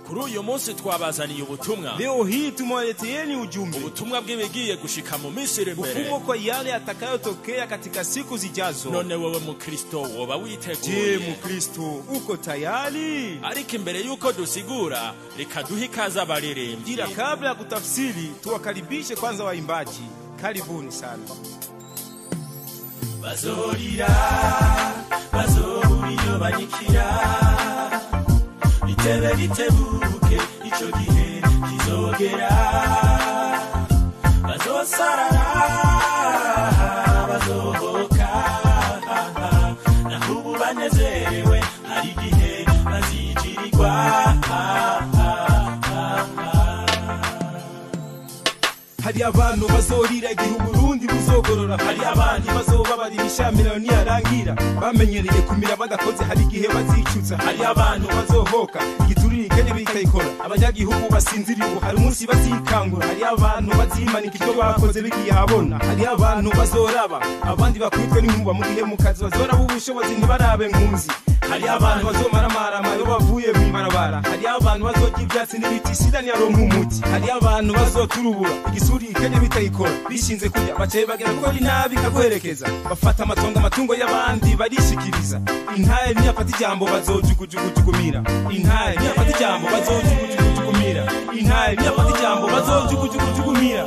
kuri uyu munsi twabazaniye ubutumwa Leo hii tumewaleteeni ujumbe, ubutumwa bw'ibigiye gushika mu minsi iri imbere ufumo kwa yale yatakayotokea katika siku zijazo. none wowe mukristo woba Je, witeguye Mkristo uko tayari? ariko imbere y'uko dusigura reka duhe ikaze abaririmbyi Ila kabla ya kutafsiri, tuwakaribishe kwanza waimbaji. Karibuni sana. bazorira bazobura iyo banyikira bitebe bitebuke icyo gihe kizogera bazosarara bazohoka naho ubu banezerewe hari igihe bazigirirwa hari abantu bazorira igihe uburundi buzogorora hari abandi bazobabara imishamirano niyarangira bamenyereye kumira badakoze hari igihe bazicuza hari abantu bazohoka igiturire ikene bikayikora abanyagihugu basinzira ubu hari umunsi bazikangura hari abantu bazimanika ibyo bakoze bigiye habona hari abantu bazoraba abandi bakubitwe n'inkuba mu gihe mu kazi bazoraba ubushobozi ntibarabe nkunzi hari abantu bazomaramarama iyo bavuye mu ibarabara hari abantu bazorya ibyatsi n'ibiti sida ntiyaronka umuti hari abantu bazoturubura igisuri ikenya bitayikora bishinze kurya bacaye bagera gukora inabi ikaguherekeza bafata amatongo amatungo y'abandi barishikiriza intare niyafata ijambo bazojugujugujukumira intare niyafata ijambo bazojugujugujukumira intare niyafata ijambo bazojugujugujukumira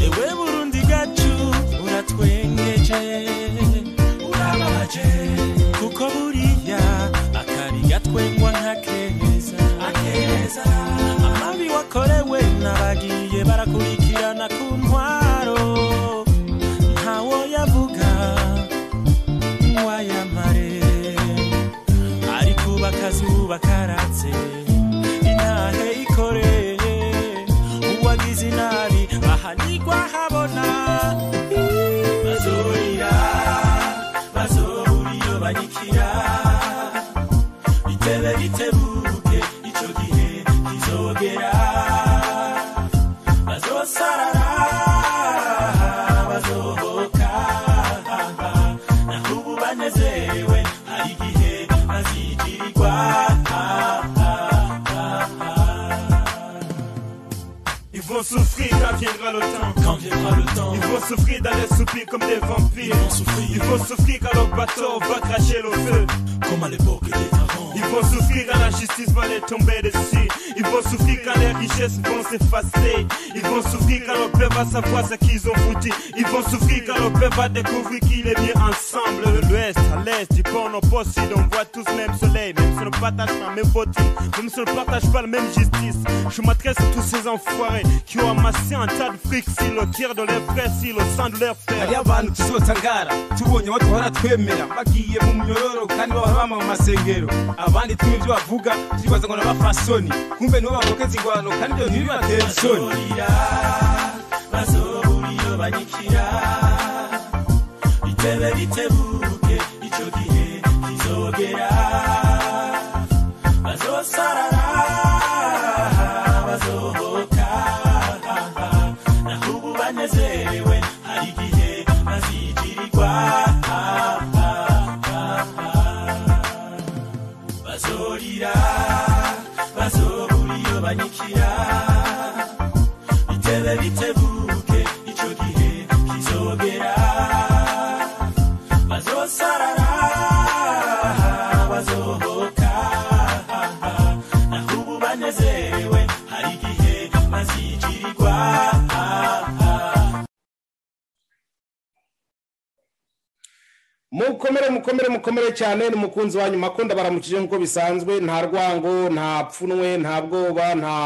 ewe burundi gacu uratwengeje urababaje kuko buriya akari gatwengwa nka keza akeza amabi wakorewe n'abagiye barakurikirana ku ntwaro ntawo yavuga wayamare ariko bakazuba karatse intahe ikore uwagize inabi ahanigwa habona bazorira bazobura iyo banyikira bitebe bitebuke ico gihe kizogera bazosarara bazohoka naho ubu banezerewe hari igihe bazigirirwa Ils vont souffrir quand viendra le temps. quand viendra le temps Ils vont souffrir dans les soupirs comme des vampires. Ils vont souffrir quand leur bateau va cracher le feu. comme à l'époque des avant Ils vont souffrir quand la justice va les tomber dessus. Ils vont souffrir quand les richesses vont s'effacer. Ils vont souffrir quand le peuple va savoir ce qu'ils ont foutu. Ils vont souffrir quand le peuple va découvrir qu'il est bien ensemble. De l'ouest à l'est, du pôle au poste sud, on voit tous le même soleil. Même si on ne partage pas le même voting, même si on ne partage pas la même justice. Je m'adresse à tous ces enfoirés qui ont amassé un tas de fric sur le tir de leurs frères, sur le sang de leurs frères. hari abantu tuzotangara tubonye abo duhora twemera bagiye mu myororo kandi bahora bama mu masengero abandi tumwe ibyo bavuga turibaza ngo n'abafasoni kumbe nibo bavukeza ingwano kandi ibyo ntibibatera isoni bazorira bazobura iyo banyikira bitebe bitebuke ico gihe kizogera bazosarara bazohoka naho ubu banezerewe hari igihe bazigirirwa bazorira bazobura iyo banyikira bitebe bitebuke ico gihe kizogera bazosarara bazohoka naho ubu banezerewe hari igihe bazigirirwa mukomere mukomere mukomere cyane ni mukunzi wanyu makunda baramukije nk'uko bisanzwe nta rwango nta pfunwe nta bwoba nta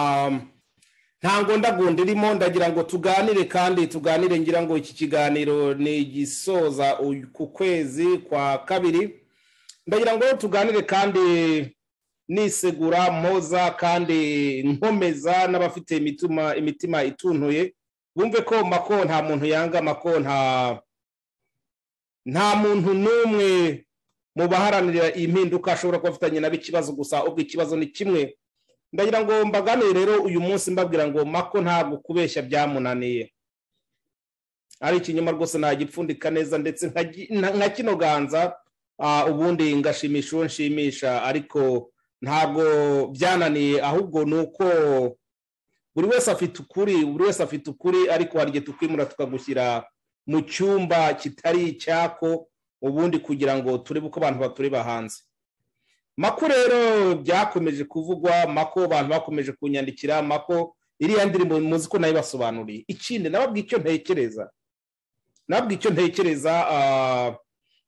nta ngondagunda irimo ndagira ngo tuganire kandi tuganire ngira ngo iki kiganiro ni igisoza uyu- ku kwezi kwa kabiri ndagira ngo tuganire kandi nisegura mpoza kandi nkomeza n'abafite imitima imitima ituntuye bumve ko mako nta muntu yanga mako nta nta muntu n'umwe mu baharanira iyi mpinduka ashobora kuba afitanye nabo ikibazo gusa ubwo ikibazo ni kimwe ndagira ngo mbaganire rero uyu munsi mbabwira ngo mako ntabwo kubeshya byamunaniye ari ikinyoma rwose nagipfundika neza ndetse nkaji- na- nka kino ganza ah, ubundi ngashimisha uwo nshimisha ariko ntabwo byananiye ahubwo ni uko buri wese afite ukuri buri wese afite ukuri ariko hari igihe tukwimura tukagushyira mu cyumba kitari icyako ubundi kugira ngo turebe uko abantu batureba hanze mako rero byakomeje kuvugwa mako abantu bakomeje kunyandikira mako iriya ndirimbo muzi ko nayo basobanuriye ikindi nababwiye icyo ntekereza nabwo icyo ntekereza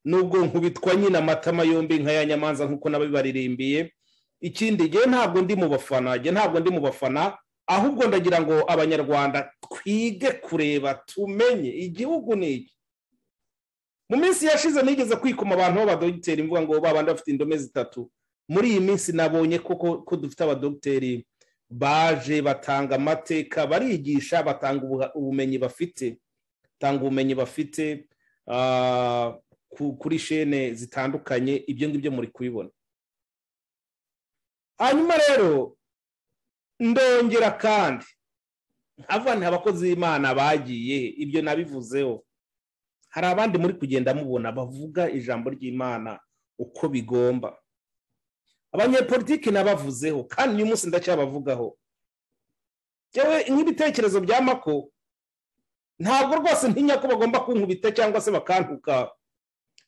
nubwo nkubitwa nyine amatama yombi nkaya nyamanza nk'uko nabibaririmbiye ikindi ngewe ntabwo ndi mu bafana ngewe ntabwo ndi mu bafana ahubwo ndagira ngo abanyarwanda twige kureba tumenye igihugu ni iki mu minsi yashize nigeze kwikoma abantu b'abadogiteri imvuga ngo babandi bafite indome zitatu muri iyi minsi nabonye ko dufite abadogiteri baje batanga amateka barigisha batanga ubumenyi bafite batanga ubumenyi bafite kuri shene zitandukanye ibyo ngibyo muri kubibona hanyuma rero ndongera kandi nkavanira abakozi b'imana bagiye ibyo nabivuzeho hari abandi muri kugenda mubona bavuga ijambo ry'imana uko bigomba abanyepolitiki nabavuzeho kandi uyu munsi ndacyabavugaho yewe nk'ibitekerezo bya mako ntabwo rwose ntinya ko bagomba kunkubita cyangwa se bakantuka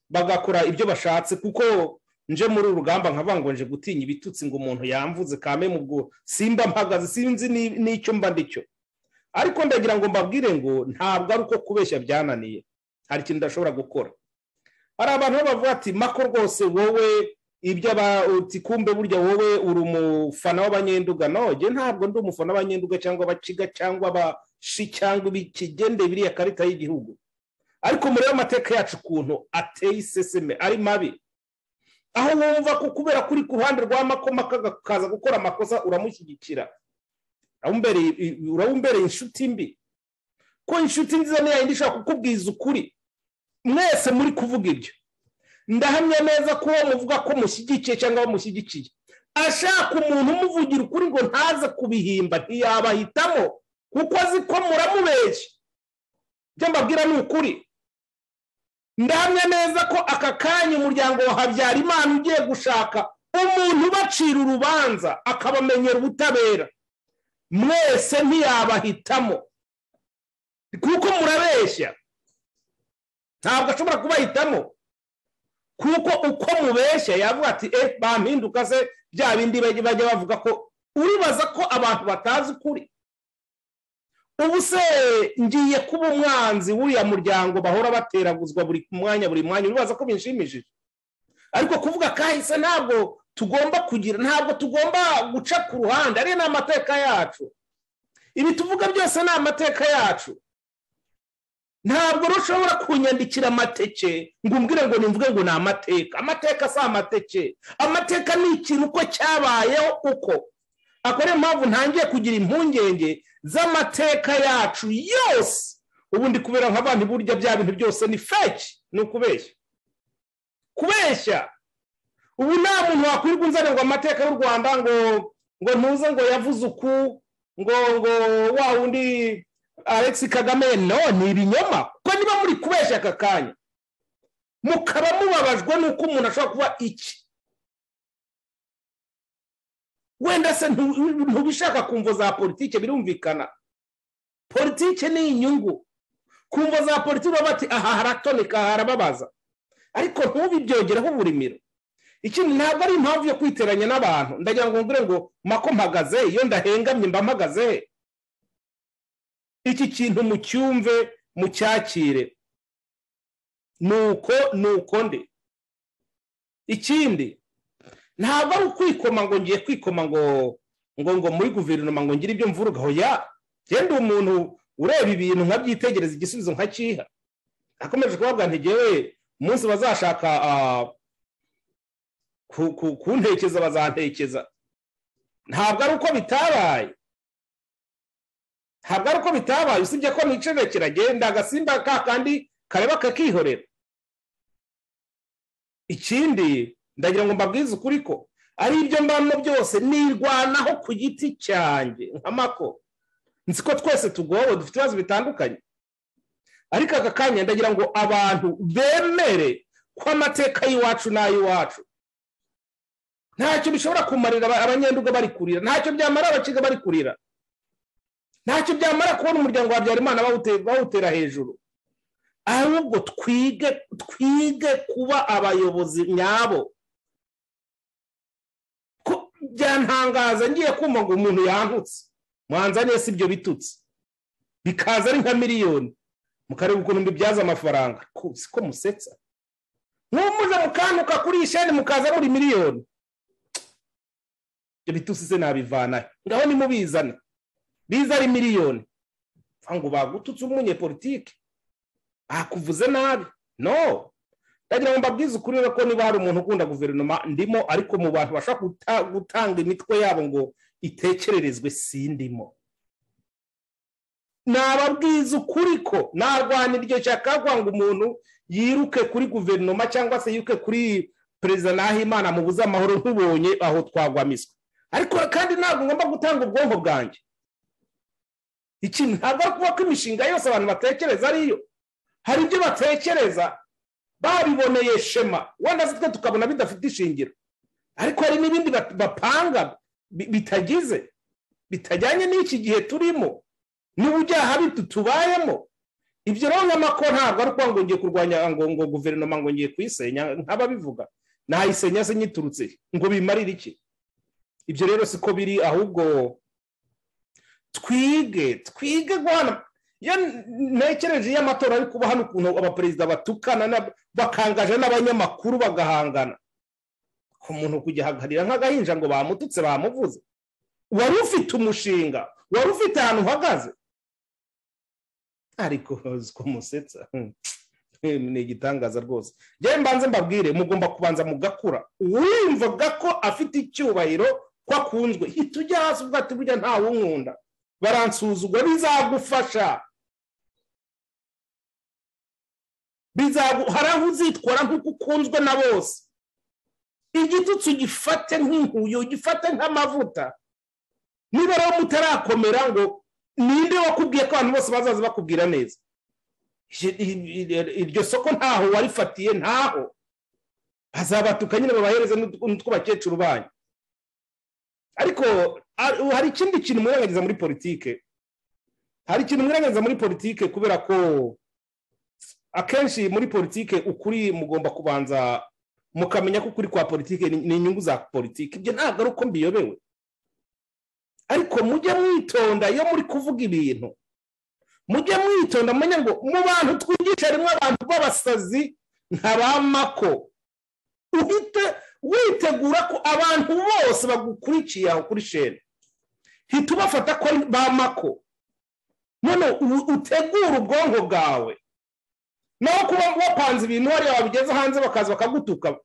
bagakora ibyo bashatse kuko nje muri uru rugamba nkavango nje gutinya ibitutsi ngo umuntu yamvuze kame mu bwo simba mpagaze sinzi n'icyo mba ndicyo ariko ndagira ngo mbabwire ngo ntabwo ari uko kubeshya byananiye hari ikintu udashobora gukora hari abantu bavuga ati mako rwose wowe ibyo kumbe burya wowe uri umufana w'abanyenduga nogeye ntabwo ndi umufana w'abanyenduga cyangwa abaciga cyangwa abashi cyangwa ibikigende biriya karita y'igihugu ariko murebe amateka yacu ukuntu ateye iseseme ari mabi aho wumva ko kubera kuri ku ruhande rwa makoma kaza gukora amakosa uramushyigikira urabumbereye inshuti mbi ko inshuti nziza niyo yindi ishobora kukubwiza ukuri mwese muri kuvuga ibyo ndahamya neza ko uwo muvuga ko mushyigikiye cyangwa bamushyigikiye ashaka umuntu umuvugira ukuri ngo ntaze kubihimba ntiyabahitamo kuko azi ko muramubeshya ibyo mbabwira ni ukuri ndahamya neza ko aka kanya umuryango wa habyarimana ugiye gushaka umuntu ubacira urubanza akabamenyera ubutabera mwese ntiyabahitamo kuko murabeshya ntabwo ashobora kubahitamo kuko uko mubeshya yavuga ati eee bampinduka se bya bindi bajya bavuga ko uribaza ko abantu batazi ukuri ubu se ngiye kuba umwanzi w'uriya muryango bahora bateraguzwa buri mwanya buri mwanya uribaza ko binshimishije ariko kuvuga kahise ntabwo tugomba kugira ntabwo tugomba guca ku ruhande ariyo ni amateka yacu ibi tuvuga byose ni amateka yacu ntabwo rushobora kunyandikira amateke ngo umbwire ngo nimvuge ngo ni amateka amateka si amateke amateka ni ikintu uko cyabayeho uko ako niyo mpamvu ntangiye kugira impungenge z'amateka yacu yose ubundi kubera nka bandi burya bya bintu byose ni feki ni ukubeshya kubeshya ubu nta muntu wakwirirwa unzane ngo amateka y'u rwanda ngo ngo ntuze ngo yavuze uku ngo ngo wa wundi alex kagame no ni ibinyoma kuko niba muri kubeshya aka kanya mukaba mubabajwe n'uko umuntu ashobora kuba iki wenda se ntubishaka kumvo za politike birumvikana politike ni inyungu kumvo za politike baba bati aha haratonika harababaza ariko ntubibyogereho uburimiro ikindi ntabwo ari impamvu yo kwiteranya n'abantu ndagira ngo ngure ngo mako mpagaze iyo ndahengamye mba mpagaze iki kintu mucyumve mucyakire nuko nuko nde ikindi ntabwo ari ukwikoma ngo ngiye kwikoma ngo ngo ngo muri guverinoma ngo ngire ibyo mvurugaho ya genda umuntu ureba ibintu nkabyitegereza igisubizo nkakiha akomeje kubavuga ntigewe umunsi bazashaka kuntekeza bazantekeza ntabwo ari uko bitabaye ntabwo ari uko bitabaye usibye ko nicene kiragenda agasimba ka kandi kareba kakihorera ikindi ndagira ngo mbabwize ukuri ko ari ibyo mbamo byose nirwanaho ku giti cyanjye nka mako nzi ko twese tugowe dufite ibibazo bitandukanye ariko aka kanya ndagira ngo abantu bemere ko amateka y'iwacu n'ay'iwacu ntacyo bishobora kumarira aba- abanyenduga bari kurira ntacyo byamara abakiga bari kurira ntacyo byamara kubona umuryango wa habyarimana bawute- bawutera hejuru ahubwo twige twige kuba abayobozi nyabo Ko- byantangaza ngiye kumva ngo umuntu yankutse mwanzaniye si ibyo bitutsi bikaza ari nka miliyoni mukareba ukuntu mbibyaza amafaranga ko siko musetsa mwumuze mukantuka kuri iyi sheni mukaza muri miliyoni ibyo bitutsi se nabivanahe ngaho nimubizane biza ari miliyoni mva ngo bagututse umunyepolitike akuvuze nabi no ndagira ngo mbabwize ukuri rero ko niba hari umuntu ukunda guverinoma ndimo ariko mu bantu bashobora guta- gutanga imitwe yabo ngo itekererezwe sindimo nababwiza ukuri ko narwana iryo shyaka kugira ngo umuntu yiruke kuri guverinoma cyangwa se yiruke kuri perezida nahimana mu buze amahoro ntubonye aho twagwamiswa ariko kandi ntabwo ngomba gutanga ubwonko bwanjye ikintu ntabwo ari kuba ko imishinga yose abantu batekereza ariyo hari ibyo batekereza babiboneye shema wenda se twe tukabona bidafite ishingiro ariko hari n'ibindi bat- bapanga bi- bitagize bitajyanye n'iki gihe turimo n'ubujyaha bitu tubayemo ibyo rero nkama ko ntabwo ari ukuvuga ngo ngiye kurwanya ngo ngo guverinoma ngo ngiye kuyisenya nk'ababivuga nayisenya se nyiturutse ngo bimarire iki ibyo rero siko biri ahubwo twige twige guhana iyo ntekereje iyo amatora ari kuba hano ukuntu abaperezida batukana n'ab- bakangaje n'abanyamakuru bagahangana ku muntu kugihagarira nk'agahinja ngo bamututse bamuvuze wari ufite umushinga wari ufite ahantu uhagaze ariko ko musetsa hmm. Eh, ni igitangaza rwose njyewe mbanze mbabwire mugomba kubanza mugakura uwumvaga ko afite icyubahiro ko akunzwe hita ujya hasi ubwo ati burya ntawunkunda baransuzugura bizagufasha Bizagu- hari aho uzitwara nk'uko ukunzwe na bose igitutsi ugifate nk'inkuyo ugifate nk'amavuta niba rero mutarakomera ngo ninde wakubwiye ko abantu bose bazaza bakubwira neza Ije- i- i- iryo soko ntaho warifatiye ntaho bazabatuka nyine babahereze n'utw- n'utw'abakecuru banyu ariko ar- hari ikindi kintu mwirengagiza muri politike hari ikintu mwirengagiza muri politike kubera ko akenshi muri politike ukuri mugomba kubanza mukamenya ko ukuri kwa politike ni ni inyungu za politike ibyo ntabwo ari uko mbiyobewe ariko mujye mwitonda iyo muri kuvuga ibintu mujye mwitonda mumenye ngo mu bantu twigisha harimo abantu b'abasazi nka ba mako uhite witegura ko abantu bose bagukurikiye aho kuri sheni hita ubafata ko ari ba mako none u- utegure ubwonko bwawe naho kuba wapanze ibintu hariya wabigeze hanze bakaza bakagutuka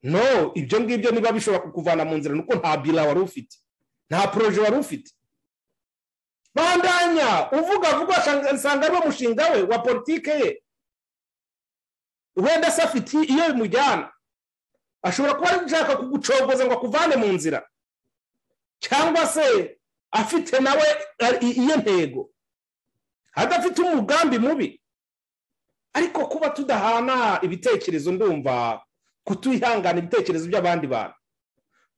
no ibyo ngibyo niba bishobora kukuvana mu nzira nuko nta bira wari ufite nta poroje wari ufite bandanya uvuga vuba shanga- nsanga ariwo mushinga we wa politike ye wenda se afite iyo bimujyana ashobora kuba ashaka kugucogoza ngo akuvane mu nzira cyangwa se afite nawe ari- i- iyo ntego adafite umugambi mubi ariko kuba tudahana ibitekerezo ndumva kutihangana ibitekerezo by'abandi bantu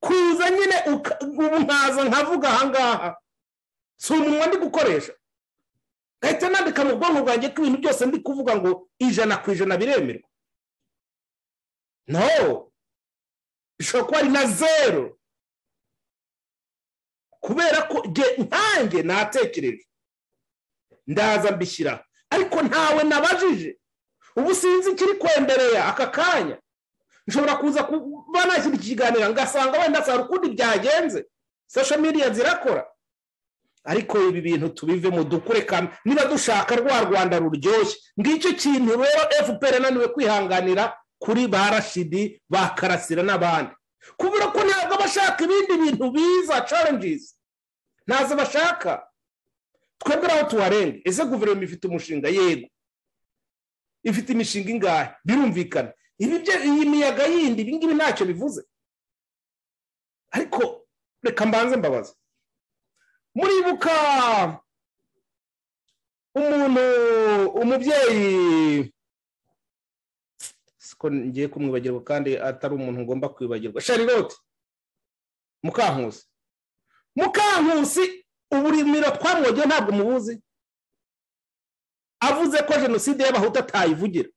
kuza nyine uka- ubu nkaza nkavuga ahangaha si umunwa ndi gukoresha ngahita nandika mu bwonko bwanjye ko ibintu byose ndi kuvuga ngo ijana ku ijana biremerwa no bishobora kuba ari na zeru kubera ko jye nkanjye natekereje ndaza mbishyira ariko ntawe nabajije ubu sinzi ikiri kwendereya aka kanya nshobora kuza kuba nashyira iki kiganiro ngasanga wenda sara ukundi byagenze sosho media zirakora ariko ibi bintu tubivemo dukure kandi niba dushaka rwa rwanda ruryoshye ngicyo kintu rero fpr yananiwe kwihanganira kuri ba rashidi ba karasira n'abandi kubura ko ntabwo bashaka ibindi bintu biza challenges ntazo bashaka twebwe aho tuharenga ese guverinoma ifite umushinga yego ifite imishinga ingahe birumvikana ibi byo- iyi miyaga yindi ibi ngibi ntacyo bivuze ariko reka mbanze mbabaza muribuka umuntu umubyeyi siko ngiye kumwibagirwa kandi atari umuntu ngomba kwibagirwa sharilote mukankusi mukankusi uburimiro twamwogewe ntabwo mubuzi avuze ko jenoside y'abahutu atayivugira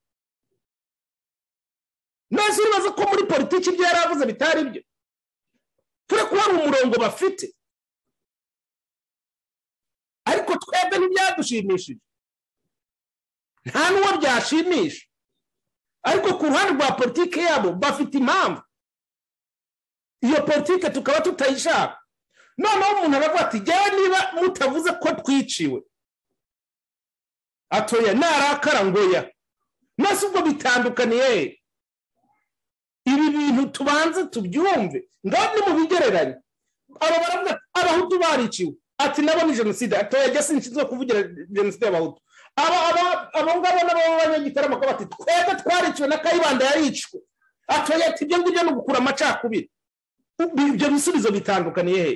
none uribaza ko muri politiki ibyo yari avuze bitari byo turi kubona umurongo bafite ariko twebwe ntibyadushimishije nta n'uwo byashimisha ariko ku ruhande rwa politiki yabo bafite impamvu iyo politiki tukaba tutayishaka noneho umuntu aravuga ati jyawe niba mutavuze ko twiciwe atoya narakara ngoya maze ubwo bitandukaniye ibi bintu tubanze tubyumve ngaho ni mu bigereranye aba baravuga ati abahutu bariciwe ati nabo ni jenoside atoya jya sinshinzwe kuvugira jenoside y'abahutu aba aba abo ngabo nabo b'abanyagitaramo ko bati twebwe twariciwe na kayibanda yaricwe atoya ati ibyo ngibyo ni ugukura amacakubiri ibyo bisubizo bitandukaniye he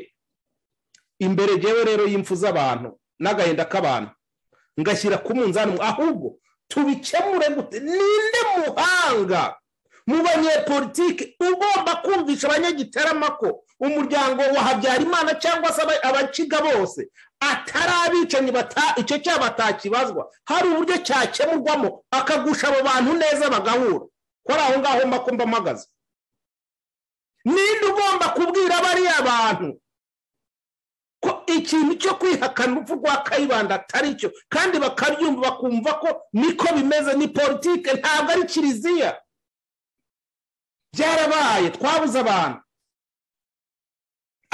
imbere ngewe rero y'impfu z'abantu n'agahinda k'abantu ngashyira ku munzani ahubwo tubikemure gute ninde muhanga mu banyepolitike ugomba kumvisha abanyagiterama ko umuryango wa habyarimana cyangwa se abakiga bose atari abicanyi icyo cyaha batakibazwa hari uburyo cyakemurwamo akagusha abo bantu neza bagahura ko ari aho ngaho mbakumva mpagaze ninde ugomba kubwira bariya abantu ko ikintu cyo kwihakana urupfu rwa kayibanda atari cyo kandi bakabyumva bakumva ko niko bimeze ni politike ntabwo ari kiliziya byarabaye twabuze abantu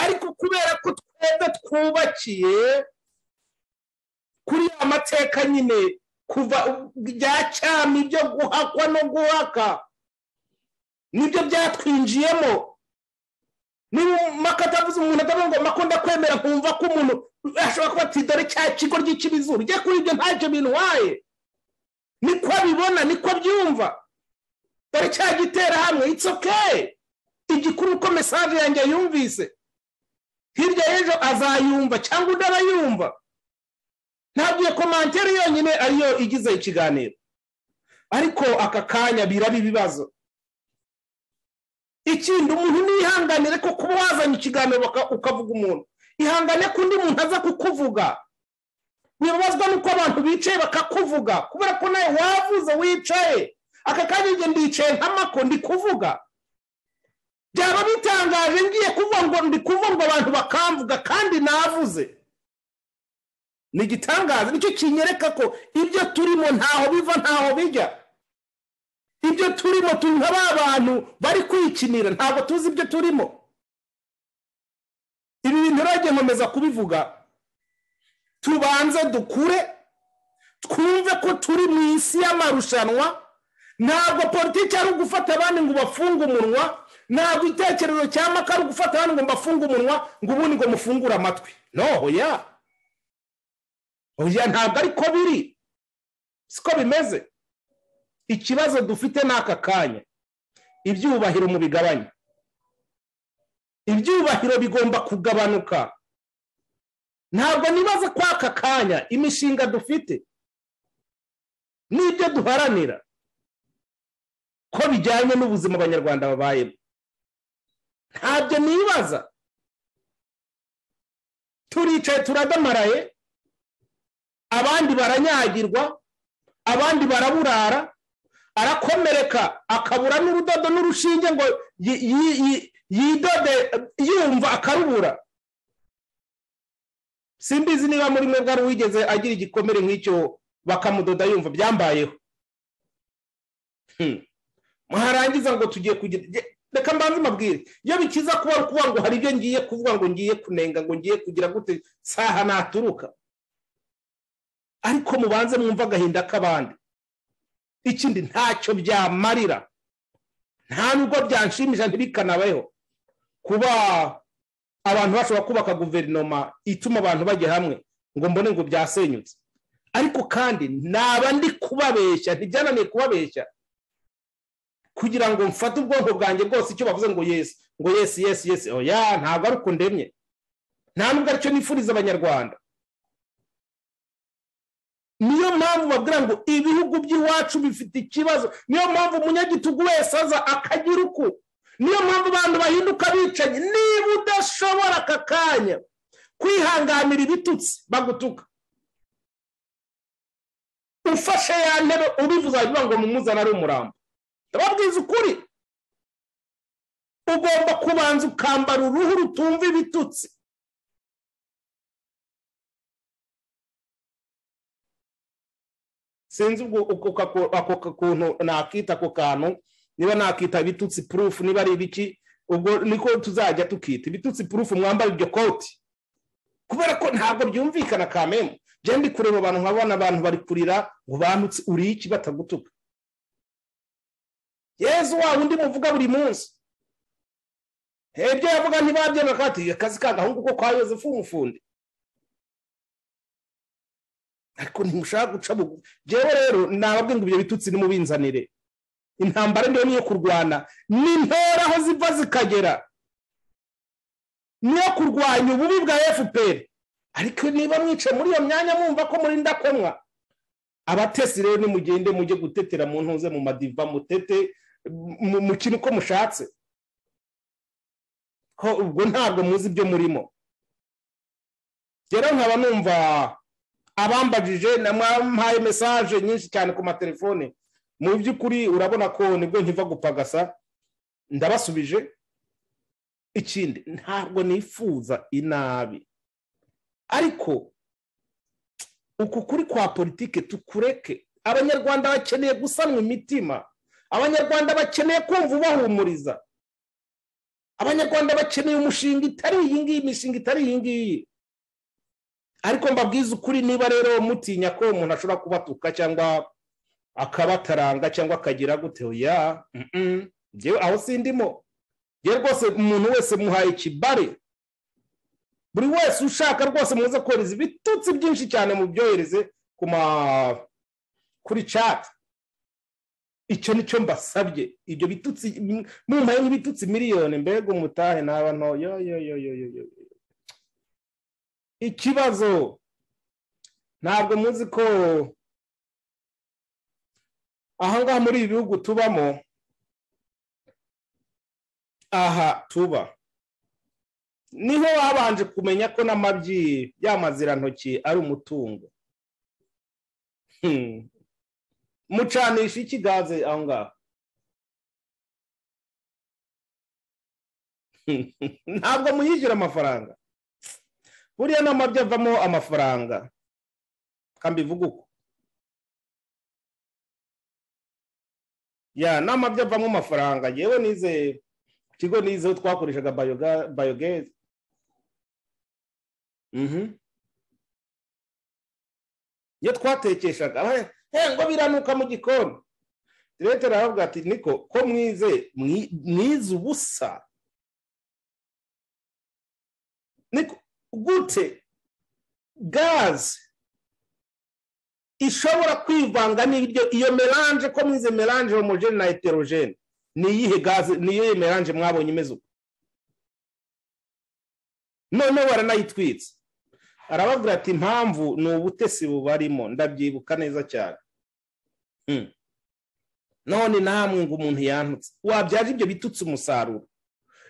ariko kubera ko twebwe twubakiye kuri ya mateka nyine kuva bya cyami byo guhakwa no guhaka nibyo byatwinjiyemo niba umumaka atavuze umuntu atavuga ngo makunda kwemera kumva ko umuntu ashobora kuba ati dore cya kigo ry'ikibizuru ujya kuri ibyo ntacyo bintwaye niko abibona niko abyumva dore cya gitera hamwe it's okay igikuru ko mesaje yanjye yumvise hirya y'ejo azayumva cyangwa undi arayumva ntabwo iyo komantere yonyine ariyo igize ikiganiro ariko aka kanya biraba ibibazo ikindi umuntu niyihanganire ko kuba wazanye ikiganiro ukavuga umuntu ihangane ko undi muntu aza kukuvuga wibabazwa n'uko abantu bicaye bakakuvuga kubera ko nawe wavuze wicaye aka kanya igihe ndicaye nkamako ndi kuvuga byaba bitangaje ngiye kuvuga ngo ndi kuvuga ngo abantu bakamvuga kandi navuze ni igitangaza nicyo kinyereka ko ibyo turimo ntaho biva ntaho bijya ibyo turimo turi nka ba bantu bari kwikinira ntabwo tuzi ibyo turimo ibi bintu rero nkomeza kubivuga tubanze dukure twumve ko turi mu isi y'amarushanwa ntabwo politiki ari ugufata abandi ngo bafunge umunwa ntabwo itekerezo cya maka ari ugufata abandi ngo mbafunge umunwa ngo ubundi ngo mufungure amatwi noho ya oya ntabwo ariko biri siko bimeze ikibazo dufite ni aka kanya ibyubahiro mu bigabanye ibyubahiro bigomba kugabanuka ntabwo nibaza ko aka kanya imishinga dufite n'ibyo duharanira ko bijyanye n'ubuzima abanyarwanda babayemo ntabyo nibaza turicaye turadamaraye abandi baranyagirwa abandi baraburara arakomereka akabura n'urudodo n'urushinge ngo yidode yumva akarubura simbizi niba muri mwebwe ari uwigeze agira igikomere nk'icyo bakamudoda yumva byambayeho muharangiza ngo tugiye kugira reka mbanze mabwire iyo bikiza kuba ukuvuga ngo hari ibyo ngiye kuvuga ngo ngiye kunenga ngo ngiye kugira gute saha naturuka ariko mubanze mwumva agahinda k'abandi ikindi ntacyo byamarira nta nubwo byanshimisha ntibikanabeho kuba abantu bashobora kubaka guverinoma ituma abantu bajya hamwe ngo mbone ngo byasenyutse ariko kandi naba ndi kubabeshya ntibyananiye kubabeshya kugira ngo mfate ubwonko bwanjye bwose icyo bavuze ngo yesi ngo yesi yesi yesi oya ntabwo ari uko ndemye nta nubwo aricyo nifuriza abanyarwanda niyo mpamvu babwira ngo ibihugu by'iwacu bifite ikibazo niyo mpamvu umunyagitugu wese aza akagira uku niyo mpamvu abantu bahinduka bicanyi niba udashobora aka kanya kwihanganira ibitutsi bagutuka ufashe ya ntebe ubivuze wagira ngo mumuzane ari umurambo ndababwiza ukuri ugomba kubanza ukambara uruhu rutumva ibitutsi sinzi ubwo uko kako- ako ka- kuntu nakita ako kantu niba nakita ibitutsi purufu niba ari ibiki ubwo niko tuzajya tukita ibitutsi purufu mwambara iryo koti kubera ko ntabwo byumvikana kamemu njyewe ndi kureba abantu nkabona abantu bari kurira ngo bandutse uri iki batagutuka yezu wa undi muvuga buri munsi ibyo yavuga ntibabyemera kandi akazi k'agahungu ko kwa yozefu umufundi ariko ntimushaka guca bugu njyewe rero nababwira ngo ibyo bitutsi nimubinzanire intambara niyo niyo kurwana ni ntera aho ziva zikagera niyo kurwanya ububi bwa fpr ariko niba mwicaye muri iyo myanya mwumva ko murinda komwa abatesi rero nimugende mujye gutetera mu ntuze mu madiva mutete mu- mukine uko mushatse ko ubwo ntabwo muzi ibyo murimo rero nkaba numva abambajije na mwampaye mesaje nyinshi cyane ku matelefone mu by'ukuri urabona ko nibwo nkiva gupagasa ndabasubije ikindi ntabwo nifuza inabi ariko uku kuri kwa politike tukureke abanyarwanda bakeneye gusanwa imitima abanyarwanda bakeneye kumva ubahumuriza abanyarwanda bakeneye umushinga itari iyi ngiyi imishinga itari iyi ngiyi ariko mbabwiza ukuri niba rero mutinya ko umuntu ashobora kubatuka cyangwa akabataranga cyangwa akagira gute ya njyewe aho sindimo yewe rwose umuntu wese muhaye ikibare buri wese ushaka rwose muze kohereza ibitutsi byinshi cyane mu byohereze ku ma kuri cati icyo nicyo mbasabye ibyo bitutsi mumpaye nk'ibitutsi miliyoni mbega umutahe naba nto yo yo yo yo yo yo. ikibazo ntabwo muzi ko aha ngaha muri ibi bihugu tubamo aha tuba niho babanje kumenya ko n'amabyi y'amazirantoki ari umutungo Hmm. mucanisha iki gaze aho ngaho Hmm. ntabwo muyishyura amafaranga buriya n'amabyi avamo amafaranga kambivuga uko ya n'amabyi avamo amafaranga yewe nizeye ikigo nizeho twakoreshaga bayoga- bayogezi Mhm. iyo twatekeshaga aba- "Eh, ngo biranuka mu gikoni leta aravuga ati niko ko mwize mwi- mwize ubusa niko gute gaze ishobora kwivanga n'ibiryo iyo melange ko mwize melange homogene na heterogene ni iyihe gaze ni iyihe melange mwabonye imeze uko noneho baranayitwitse arababwira ati impamvu ni ubutesi bubarimo ndabyibuka neza cyane Hmm. none namwe ngo umuntu yantutse wabyaje ibyo bitutse umusaruro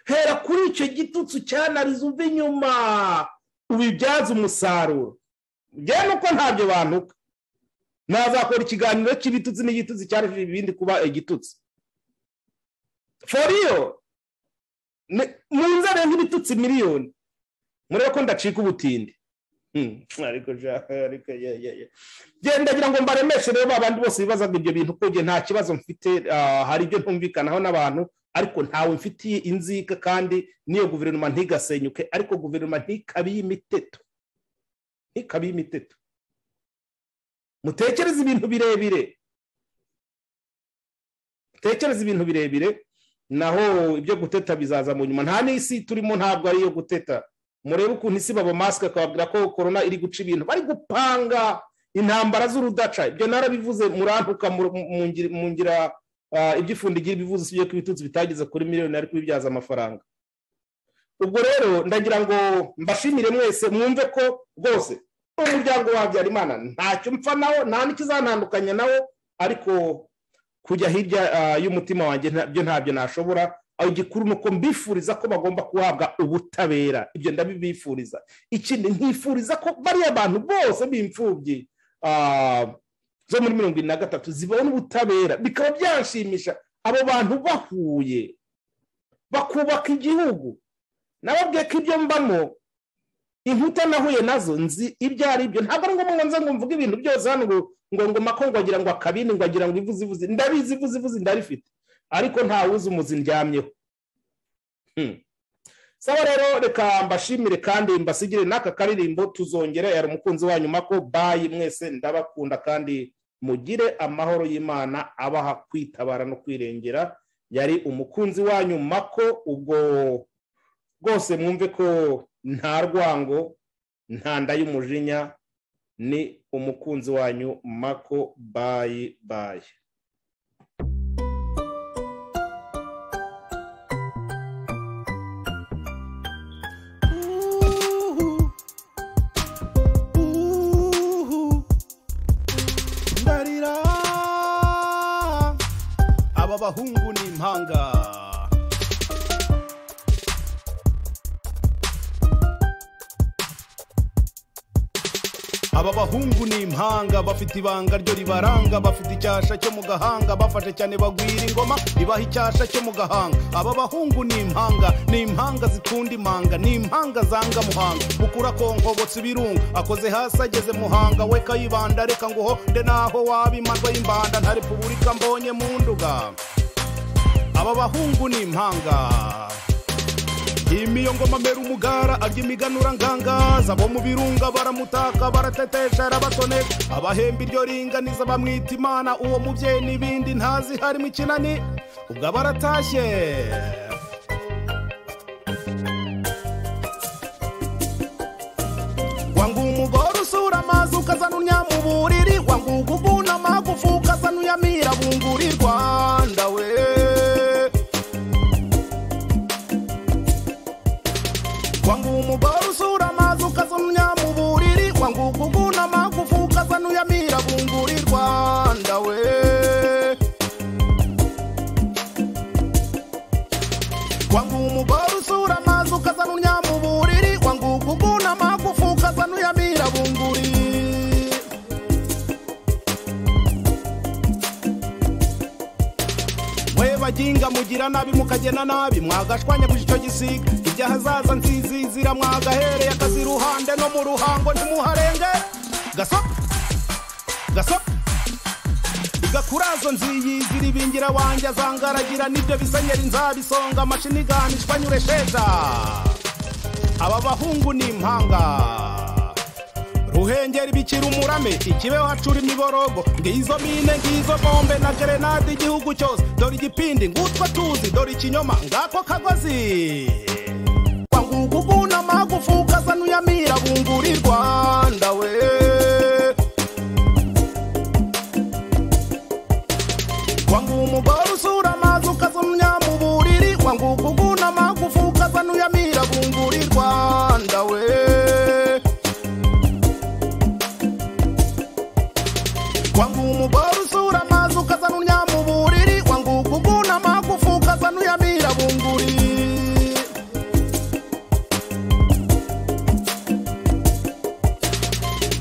hera kuri icyo gitutsi cyanariza uva inyuma ubibyaze umusaruro njyewe nuko ntabyo bantuka nazakora ikiganiro cy'ibitutsi n'igitutsi cyarujije ibindi kuba igitutsi foriyo mu nzara nk'ibitutsi miliyoni murebe ko ndacika ubutindi Hmm, ariko ja- ariko ye ye ye ndagira ngo mbaremeshe rero abandi bose bibazaga ibyo bintu ko njye nta kibazo mfite ah, hari ibyo ntumvikanaho n'abantu ariko ntawe mfitiye inzika kandi n'iyo guverinoma ntigasenyuke ariko guverinoma ntikabe imiteto ntikabe imiteto mutekereze ibintu birebire mutekereze ibintu birebire naho ibyo guteta bizaza mu nyuma nta n'isi turimo ntabwo ari iyo guteta murebe ukuntu isi babamasike akababwira ko korona iri guca ibintu bari gupanga intambara z'urudaca ibyo narabivuze murantuka mu- mu ngira- mu ngira ah, ibyo ifundi igira ibivuze si byo ko ibitutsi bitageze kuri miliyoni ariko bibyaza amafaranga ubwo rero ndagira ngo mbashimire mwese mwumve ko rwose umuryango wa habyarimana ntacyo mpfa nawo nta n'ikizantandukanya nawo ariko kujya hirya ah, y'umutima wanjye nta- byo ntabyo nashobora aho gikuru ni uko mbifuriza ko bagomba guhabwa ubutabera ibyo ndabibifuriza ikindi nkifuriza ko bariya bantu bose b'imfubyi ah, zo muri mirongo irindwi na gatatu zibona ubutabera bikaba byashimisha abo bantu bahuye bakubaka igihugu nababwiye ko ibyo mbamo inkuta nahuye nazo nzi ibyo ari byo ntabwo ari ngombwa ngo nze ngo mvuge ibintu byose hano ngo ngo ngoma ko wagira ngo akabindi ngo wagira ngo ivuze ivuze ndabizi ivuze ivuze ndarifite ariko ntawuzi umuzi ndyamyeho Hmm. saba rero reka mbashimire kandi mbasigire n'aka karirimbo tuzongera yari umukunzi wanyu mako bayi mwese ndabakunda kandi mugire amahoro y'imana abaha kwitabara no kwirengera yari umukunzi wanyu mako ubwo rwose mwumve ko nta rwango nta nda y'umujinya ni umukunzi wanyu mako bayi bayi ndarira aba bahungu ni impanga aba bahungu ni impanga bafite ibanga ryo ribaranga bafite icyasha cyo mu gahanga bafashe cyane bagwira ingoma ibaha icyasha cyo mu gahanga aba bahungu ni impanga ni impanga zikunda imanga ni impanga zanga muhanga mukura konkobotse ibirunga akoze hasi ageze muhanga we kayibanda reka nguho nde naho waba imanwa y'imbanda nta repubulika mbonye mu nduga aba bahungu ni impanga imiyo ngoma mera umugara arya imiganura ngangaza abo mu birunga baramutaka baratetesha arabatoneka abahemba iryo ringaniza bamwita imana uwo mubyeyi n'ibindi ntazi harimo ikinani ubwo aba aratashye wangu umugore usura amazi ukazana unyamuburiri wangu uguguna amagufu ukazana uyamira bunguri rwanda we wangu umugore usura amazi ukazumya mu buriri wangu uguguna amagufu ukazana uyamira bunguri rwanda we wangu umugore usura amazi ukazana unya mu buriri wangu uguguna amagufu ukazana uyamira bunguri mwe baginga mugira nabi mukagena nabi mwagashwanya guca icyo gisiga ibyo ahazaza nzizizira mwagahereye akazi iruhande no mu ruhango ntimuharenge gaso gaso igakurazo nziyizira ibingira wanjye azangaragira n'ibyo bisenyeri nzabisonga amashini iganishwa nyuresheja aba bahungu ni impanga ruhengeri bikira umurame ikibeho hacura imiborogo ngizo mine ngizo bombe na gerenade igihugu cyose dore igipindi ngutwa tuzi dore ikinyoma ngako kagozi wanguka uguna amagufu ukazana uyamira bungura i rwanda we wanguka umugore usura amazi ukazana mu buriri wanguka uguna amagufu ukazana uyamira bungura i rwanda we wangu umugore usura amazi ukazana uryama uburiri wangu uguguna amagufu ukazana uyamira bunguri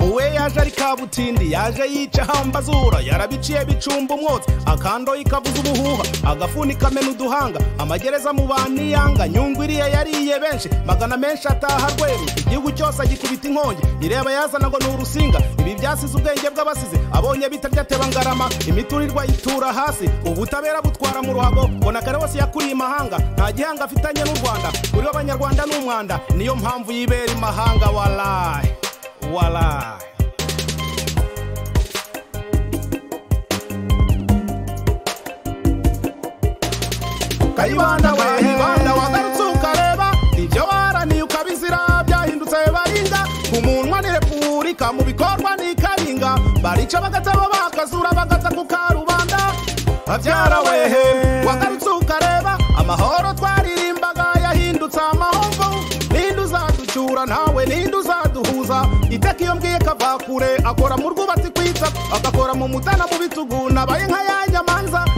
uwe yaje ari kabutindi yaje yica hambazura yarabiciye bicumba umwotsi akando ikavuza ubuhuha agafuni kamena uduhanga amagereza mu baniyanga nyungu iriya yariye benshi magana menshi ataha rweru igihugu cyose agikubita inkongi ireba yazana ngo ni urusinga ibi byasize ubwenge bw'abasize abonye bitarya teba ngarama imiturirwa yitura hasi ubutabera butwara mu ruhago bona kare wose yakuriye imahanga nta gihanga afitanye n'u rwanda kuri we abanyarwanda ni umwanda niyo mpamvu yibera imahanga warayi warayi kayibanda we kayibanda wagarutse ukareba ibyo baraniye ukabizira byahindutse barinda ku munwa ni repubulika mu bikorwa ni karinga barica bagataba bakazura bagata ku karubanda babyara wehe wagarutse ukareba amahoro twaririmbaga yahindutse amahomvu ninde uzaducyura ntawe ninde uzaduhuza iteka iyo mbwiye kava kure akora mu rwubatsi kwita agakora mu mutana mu bitugu nabaye nka ya nyamanza